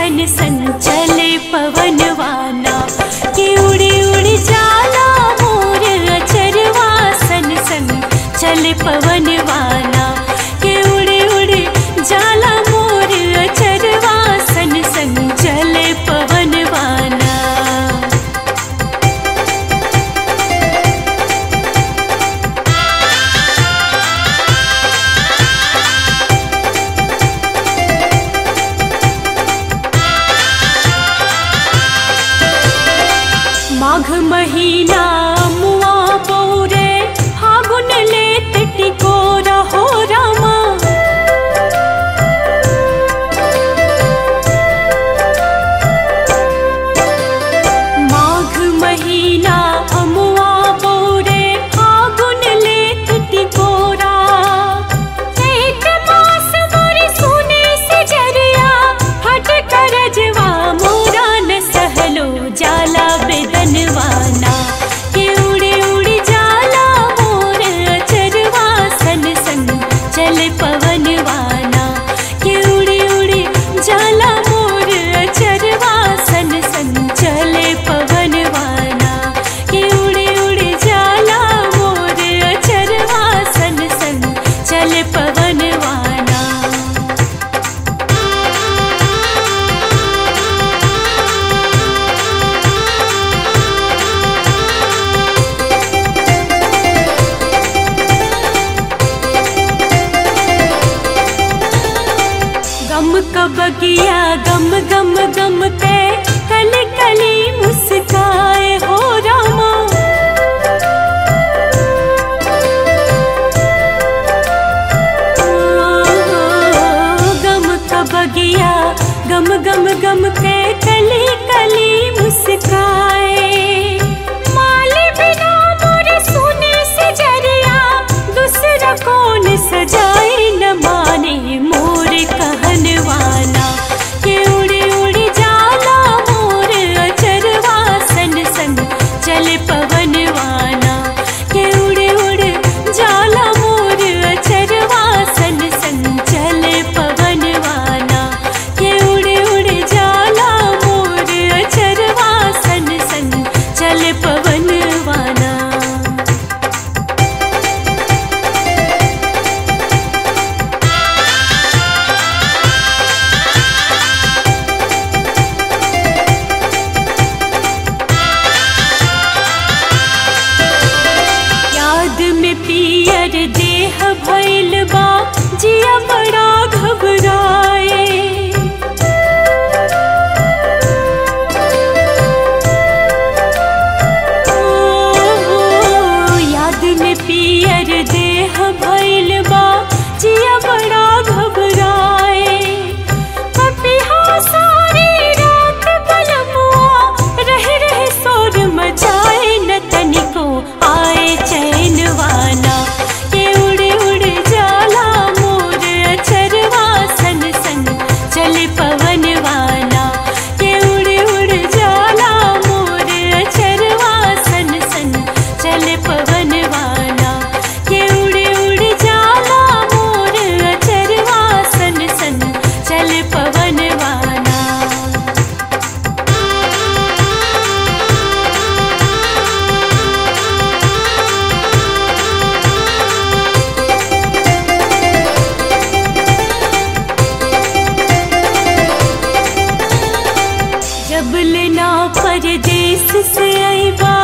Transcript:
सन सन चले पवनवाना कि उड़ी उड़ी जाला मोर अचरवा सन सन चले पवनवाना कि उड़ी उड़ी जाला मोर अचरवा सन सन चले पवनवाना माघ महीना मुआ पौरे फागुन ले टिकोरा हो रामा माघ महीना अमुआ पौरे फागुन ले टिकोरा चैत मास मोरे सोने से जरिया हट करजवा मोरा न सहलो जाला बेदनवाना के उड़ी उड़ी जाला मोर अचरवा सन सन चल पवनवाना के उड़ी उड़ी जाला मोर अचरवा सन सन चले पवनवाना के उड़ी उड़ी जाला मोर अचरवा सन सन चले पवनवाना गम कबगिया गम गम गम पे कली कली मुस्काए हो रामा ओ, गम कबगिया गम गम गम पे कली कली मुस्काए माली बिना मोरे सोने से जरिया दूसरा कौन सजाए न माने मोर कहनवाना के उड़ी उड़ी जाला मोर अचरवा सन सन चले पवनवाना के उड़ी उड़ी जाला मोर अचरवा सन सन चले पवनवाना के उड़ी उड़ी जाला मोर अचरवा सन सन चले पवनवाना याद में पियर देह भइल बा जिया बड़ा घबराए ओ, याद में पियर देह भइल बा जिया बड़ा घबराए पपिहा सारी रात बलमुआ रह रह शोर मचाए न तनिको आए चैनवाना के उड़े उड़े जाला मोर अचरवा सन सन चले पवनवाना के उड़े उड़े जाला मोर अचरवा सन सन चले पवनवाना के उड़े उड़े जाला मोर अचरवा सन सन चले पवनवाना जब लेना परदेस से आईबा